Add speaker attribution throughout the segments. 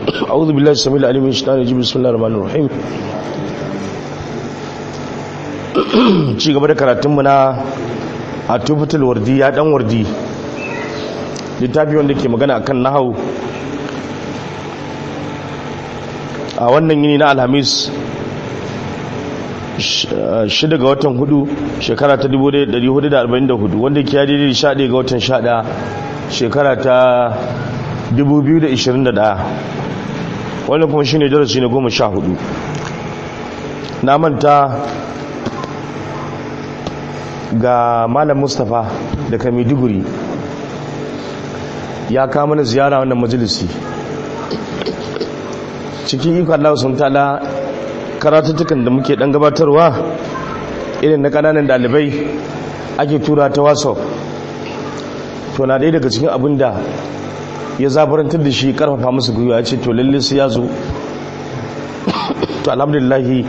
Speaker 1: أعوذ بالله السميع العليم من الشيطان الرجيم بسم الله الرحمن الرحيم ci gaba da karatunmu na a tufatul wardi ya dan wardi littafi wanda ke magana akan nahau a wannan yini na alhamis shida ga watan hudu shekara ta 1444 wanda ke yadi da sha ga watan sha shekara ta 2021 wannan kuma shine darasi na goma sha hudu na manta ga malam mustapha daga maiduguri ya kama mana ziyara wannan majalisi cikin iko Allah sun tala karatuttukan da muke dan gabatarwa irin na kananan dalibai ake tura ta whatsapp to na ɗaya daga cikin abin da ya zabarantar da shi karfafa musu gwiwa ya ce to lalle su ya zo to alhamdulillahi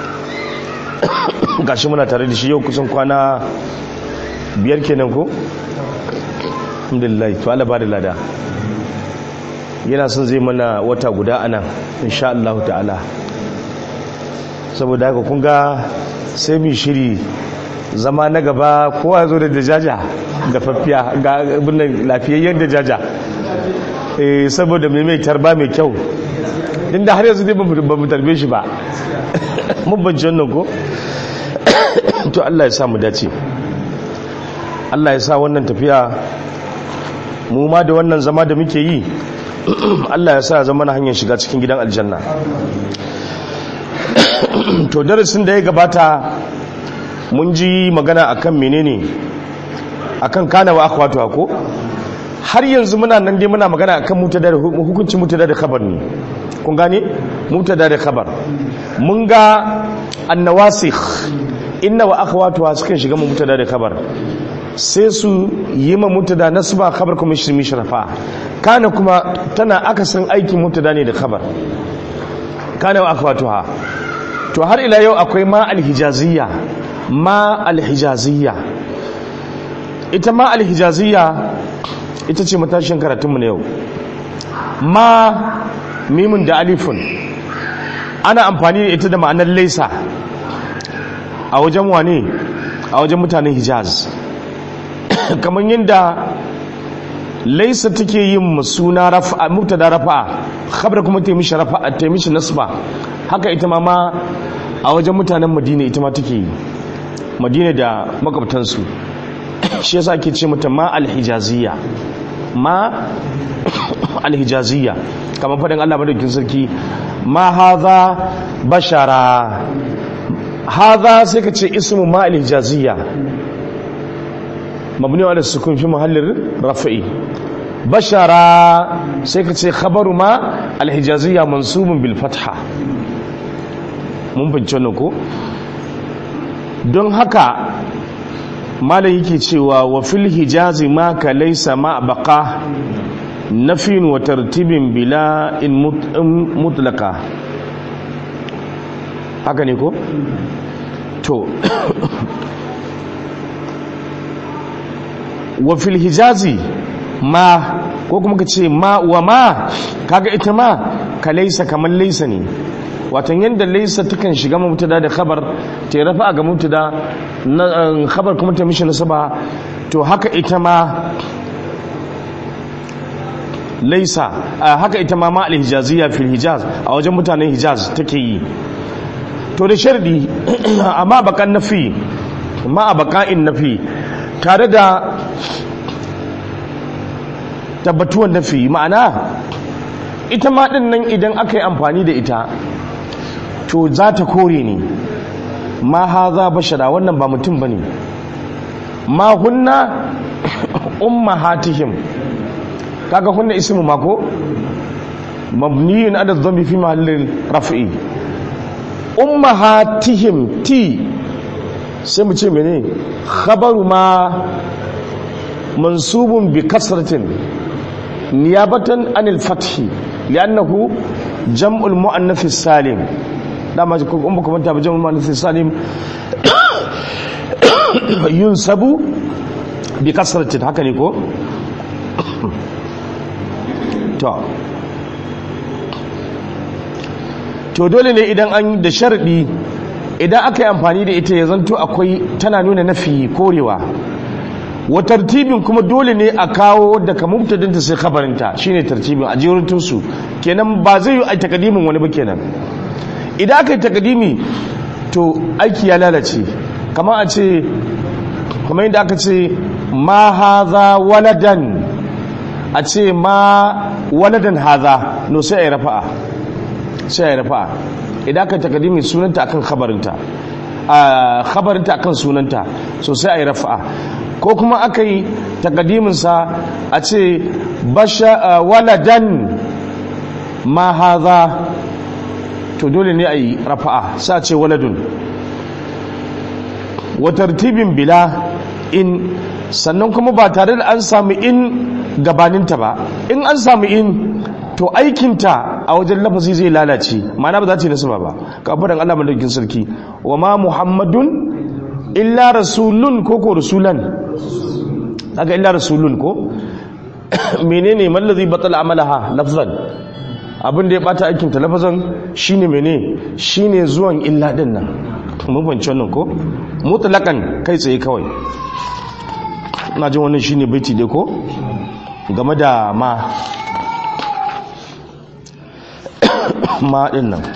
Speaker 1: gashi muna tare da shi yau kusan kwana biyar kenan ko alhamdulillahi to Allah ba da lada yana son zai mana wata guda anan insha Allah ta'ala saboda haka kun ga sai mu shiri zama na gaba kowa zo da dajaja ga fafiya ga abin lafiyayyen dajaja eh saboda mai mai tarba mai kyau inda har yanzu dai ba mu tarbe shi ba mun bance wannan ko to Allah ya sa mu dace Allah ya sa wannan tafiya mu ma da wannan zama da muke yi Allah ya sa zama na hanyar shiga cikin gidan aljanna to darasin da ya gabata mun ji magana akan menene akan kana wa akhwatu ko har yanzu muna nan dai muna magana akan mutada da hukuncin mutada da khabar ne kun gane mutada da khabar mun ga annawasikh inna wa akhwatuha suka shiga mu mutada da khabar sai su yi ma mutada nasba khabar kuma shirmi sharafa kana kuma tana akasin aikin mutada ne da khabar kana wa akhwatuha to har ila yau akwai ma alhijaziyya ma alhijaziyya ita ma alhijaziyya ita ce matashin karatunmu na yau ma mimin da alifun ana amfani da ita da ma'anar laisa a wajen wane a wajen mutanen hijaz kamar yadda laisa take yin suna rafa mubtada rafa khabar kuma ta mishi rafa ta mishi nasba haka ita ma ma a wajen mutanen madina ita ma take yi madina da makwabtansu shi yasa ake ce mata ma alhijaziyya ma alhijaziyya kamar fadin Allah madaukin sarki ma hadha bashara hadha sai ka ce ismu ma alhijaziyya mabni ala sukun fi mahallin rafi'i bashara sai ka ce khabaru ma alhijaziyya mansubun bil fatha mun bincin wannan ko don haka malam yake cewa wa fil hijazi ma ka laysa ma baqa nafin wa tartibin bila in mutlaka haka ne ko to wa fil hijazi ma ko kuma ka ce ma wa ma kaga ita ma ka laisa kamar laisa ne watan yadda laisa takan shiga mutada da khabar ta rafa ga mutada na khabar kuma ta mishi nasaba to haka ita ma laisa haka ita ma ma al-hijaziyya fil hijaz a wajen mutanen hijaz take yi to da shardi amma bakan nafi ma baka'in nafi tare da tabbatuwan nafi ma'ana ita ma din nan idan aka yi amfani da ita to za ta kore ne ma haza bashara wannan ba mutum bane ma hunna ummahatihim kaga hunna ismu mako mabniyun ala dhambi fi mahallin raf'i ummahatihim ti sai mu ce mene khabaru ma mansubun bi kasratin niyabatan anil fathi li'annahu jam'ul muannath salim dama ko kuma kuma ta jam'ul muannath salim yunsabu bi kasratin haka ne ko to to dole ne idan an da sharadi idan aka yi amfani da ita ya zanto akwai tana nuna nafi korewa wa tartibin kuma dole ne a kawo daga mubtadinta sai khabarinta shine tartibin a jerutun su kenan ba zai yi a takadimin wani ba kenan idan aka yi takadimi to aiki ya lalace kama a ce kuma yadda aka ce ma haza waladan a ce ma waladan haza no sai a yi rafa'a sai a yi rafa'a idan aka takadimi sunanta akan khabarinta a khabarinta akan sunanta so sai a yi rafa'a ko kuma aka yi takadiminsa a ce waladan ma haza to dole ne a yi rafa'a sa ce waladun wa tartibin bila in sannan kuma ba tare da an samu in gabaninta ba in an samu in to aikinta a wajen lafazi zai lalace ma'ana ba za ta yi nasaba ba kafaran Allah madaukin sarki wa ma muhammadun illa rasulun ko ko rasulan daga illa rasulun ko menene mallazi batal amalaha lafzan abin da ya bata aikin ta lafazan shine mene shine zuwan illa din nan mun fahimci wannan ko mutlaqan kai tsaye kawai ina jin wannan shine baiti dai ko game da ma ma din nan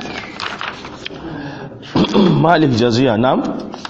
Speaker 1: ma al-hijaziya na'am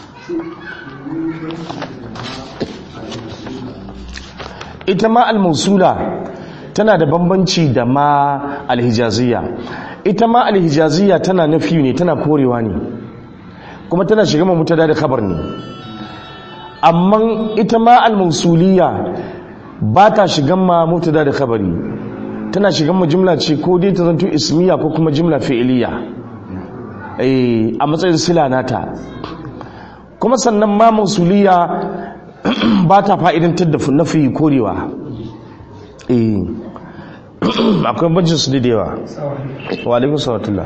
Speaker 1: ita ma al-mausula tana da bambanci da ma al-hijaziya ita ma al-hijaziya tana nafi ne tana korewa ne kuma tana shiga ma mutada da khabar ne amma ita ma al-mausuliya ba ta shiga ma mutada da khabari tana shiga ma jumla ce ko dai ta zanto ismiya ko kuma jumla fi'iliya eh a matsayin sila nata kuma sannan ma mausuliya ba ta fa'idantar da nafi korewa eh akwai bancin su da yawa wa alaikun sallatullah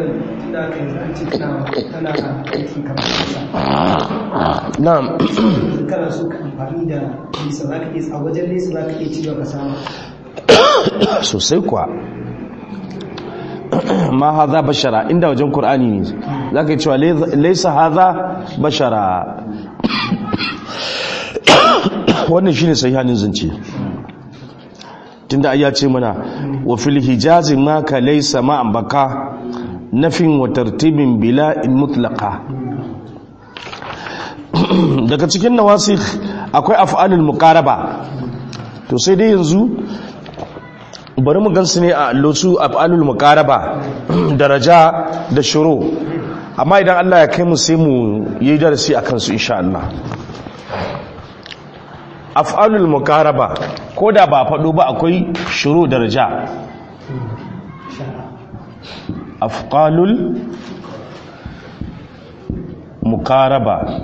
Speaker 1: na'am
Speaker 2: kana so ka amfani da nisa za ka iya a wajen nesa za ka iya ci ka samu
Speaker 1: sosai kuwa ma haza bashara inda wajen Kur'ani ne za ka yi cewa laisa haza bashara wannan shine sahihanin zance tunda ayya ce mana wa fil hijazi ma ka laysa ma baka nafin wa tartibin bila in mutlaqa daga cikin nawasikh akwai af'alul muqaraba to sai dai yanzu bari mu gansu ne a allosu af'alul muqaraba daraja da shuru amma idan Allah ya kai mu sai mu yi darasi akan su insha Allah af'alul mukaraba ko da ba faɗo ba akwai shuru daraja af'alul mukaraba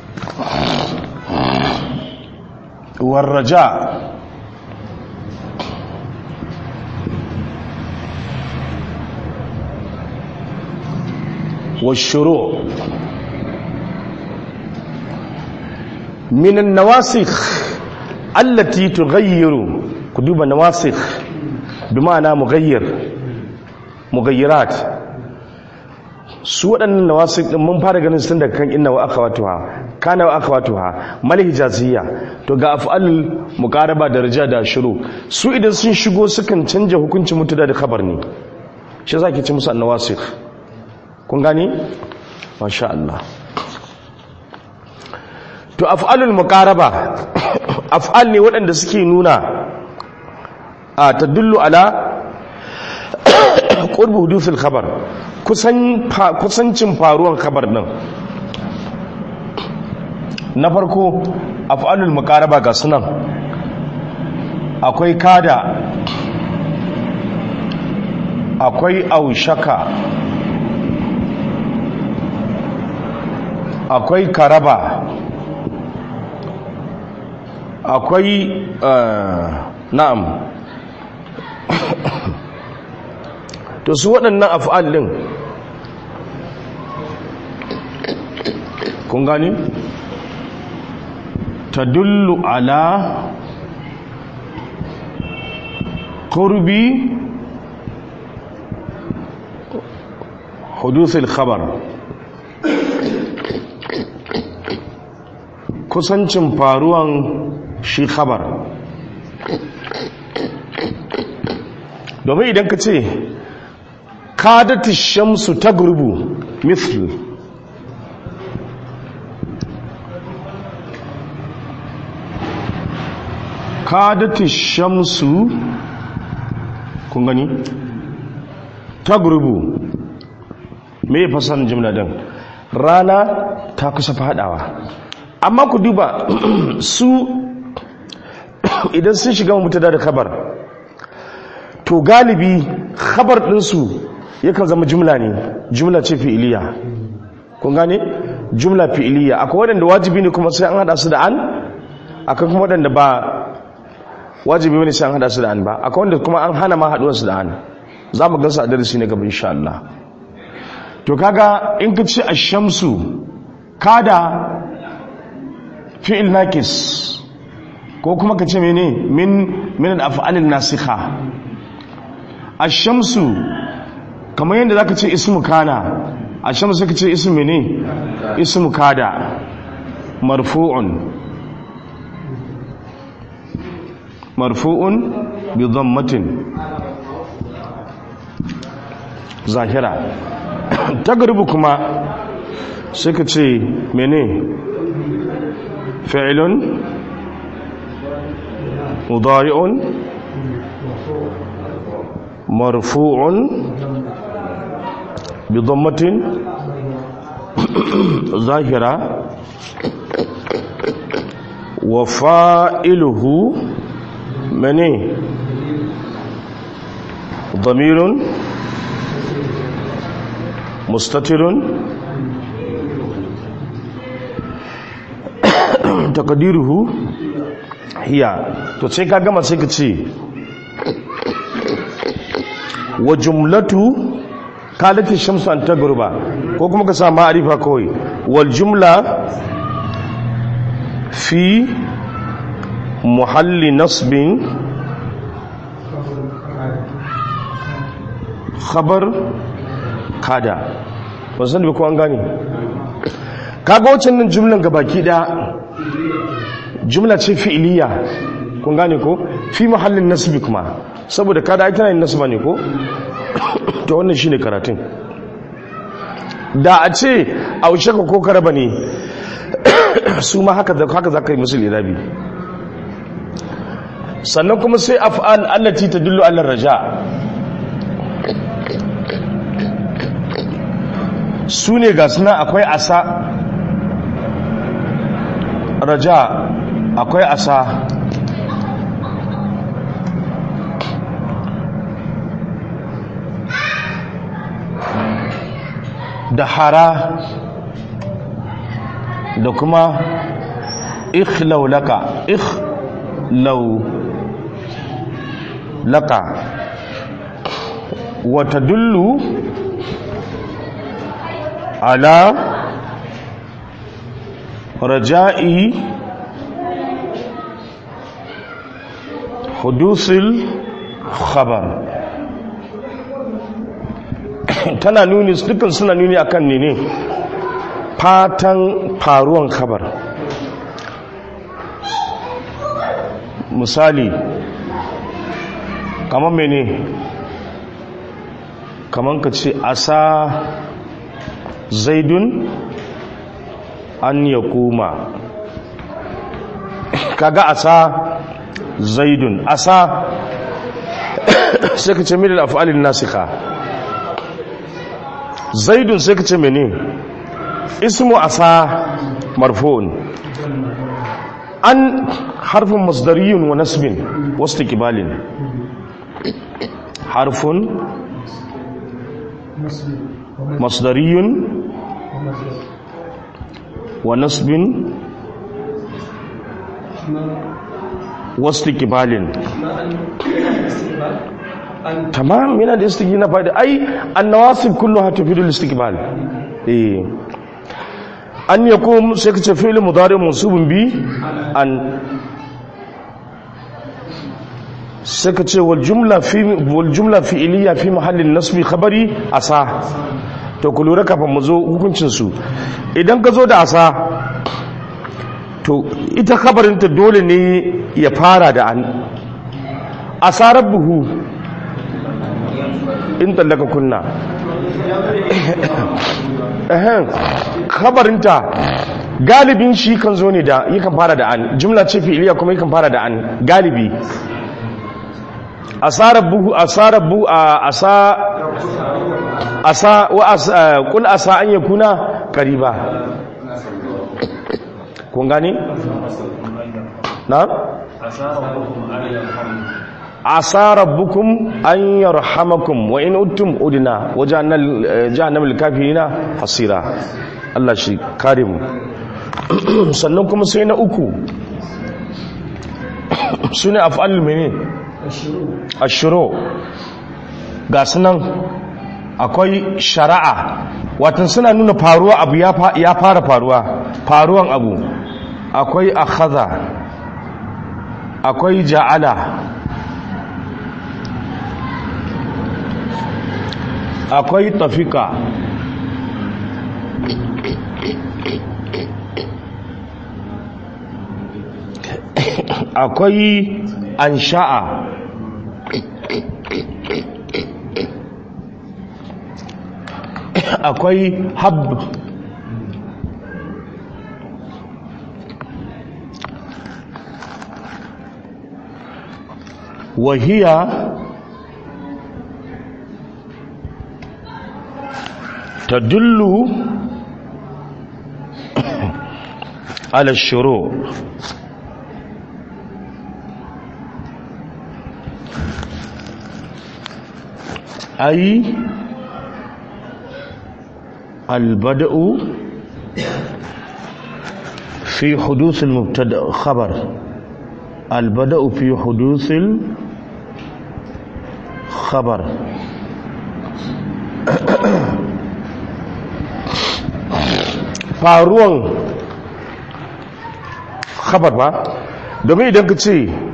Speaker 1: warraja والشروع من النواسخ التي تغير كدوب نواسخ بمعنى مغير مغيرات su waɗannan nawasik ɗin mun fara ganin sun daga kan inna wa akhawatuha kana wa akhawatuha mal hijaziyya to ga af'alul muqaraba da rija da shuru su idan sun shigo sukan canja hukuncin mutuda da khabar ne shi yasa ke ci musu annawasik kun gani masha Allah to af'alul muqaraba af'al ne waɗanda suke nuna a tadullu ala qurbu hudusil khabar kusan kusancin faruwan khabar din na farko af'alul muqaraba ga sunan akwai kada akwai aushaka akwai karaba akwai na'am to su waɗannan af'al ɗin kun gani tadullu ala qurbi huduthul khabar kusancin faruwan shi khabar domin idan ka ce kadati shamsu ta gurbu misl kadati shamsu kun gani ta gurbu me fasan jimla din rana ta kusa fadawa amma ku duba su idan sun shiga mutada da kabar to galibi khabar ɗinsu yakan zama jumla ne jumla ce fi'iliya kun gane jumla fi'iliya akwai waɗanda wajibi ne kuma sai an hada su da an akwai kuma waɗanda ba wajibi ne sai an hada su da an ba akwai wanda kuma an hana ma haduwar su da an za mu gansu a darasi ne gaba insha Allah to kaga in ka ce ash-shamsu kada fi'il nakis ko kuma ka ce mene min min al-af'al nasikha ash-shamsu kamar yadda zaka ce ismu kana ash-shamsu ka ce ismu mene ismu kada marfu'un marfu'un bi dhammatin zahira tagribu kuma sai ka ce mene fi'lun mudari'un marfu'un bi dhammatin zahira wa fa'iluhu mene ضمير مستتر تقديره هي to sai ka gama sai ka ce wa jumlatu kalati shamsu an tagruba ko kuma ka sa ma'arifa kawai wal jumla fi muhalli nasbin khabar kada ba san da ko an gane kaga wacce nan jumlan gabaki daya jumla ce fi'iliya kun gane ko fi muhallin nasbi kuma saboda kada ai tana yin nasba ne ko to wannan shine karatun da a ce aushe ka ko karaba ne su ma haka haka zaka yi musu lirabi sannan kuma sai af'al allati tadullu ala raja su ne ga suna akwai asa raja akwai asa da hara da kuma ikhlaulaka ikhlaulaka wata dullu ala raja'i hudusil khabar tana nuni dukkan suna nuni akan ne ne fatan faruwan khabar misali kamar mene kamar ka ce asa zaidun an ya kuma kaga asa zaidun asa sai ka ce milil af'alin nasika zaidun sai ka ce mene ismu asa marfu'un an harfin masdariyun wa nasbin wasu kibalin harfin masdariyun wa nasbin wasu kibalin tamam yana da istiqbal na fadi ai annawasib kulluha tufidu al-istiqbal eh an yakum sai kace fi'l mudari mansubun bi an sai kace wal jumla fi wal jumla fi'liya fi mahalli nasbi khabari asa to ku lura kafin mu zo hukuncinsu idan ka zo da asa to ita kabarinta dole ne ya fara da an asarar buhu in tallaka kunna ehen kabarinta galibin shi kan zo ne da yakan fara da an jumla ce fi'iliya kuma yakan fara da an galibi asarar buhu asarar buhu a asa asa wa asa kul asa an yakuna qariba kun gane na asa rabbukum an yarhamakum wa in uttum udna wa jahannam lil kafirina hasira Allah shi kare mu sannan kuma sai na uku sune af'alul mene ashuru ga sunan akwai shari'a watan suna nuna faruwa abu ya fara faruwa faruwan abu akwai akhadha akwai ja'ala akwai tafika akwai ansha'a akwai hab wahiya tadullu ala shuru ay البدء في حدوث المبتدا خبر البدء في حدوث الخبر faruwan khabar ba domin idan ka ce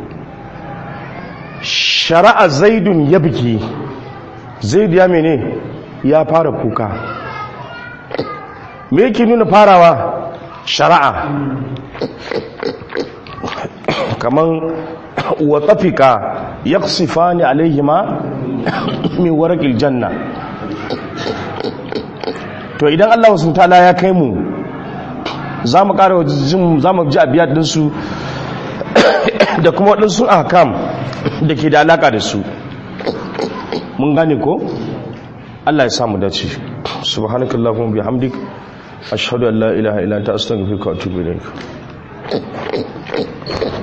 Speaker 1: shari'a zaidun ya biki zaidu ya mene ya fara kuka me yake nuna farawa shari'a kaman wa tafika yaqsifani alaihima min warqil janna to idan Allah wasu ta'ala ya kai mu za mu ƙara jin za mu ji abiyat ɗinsu da kuma waɗansu ahkam da ke da alaƙa da su mun gane ko Allah ya samu dace subhanakallahumma bihamdik ashhadu an la ilaha illa anta astaghfiruka wa atubu ilayk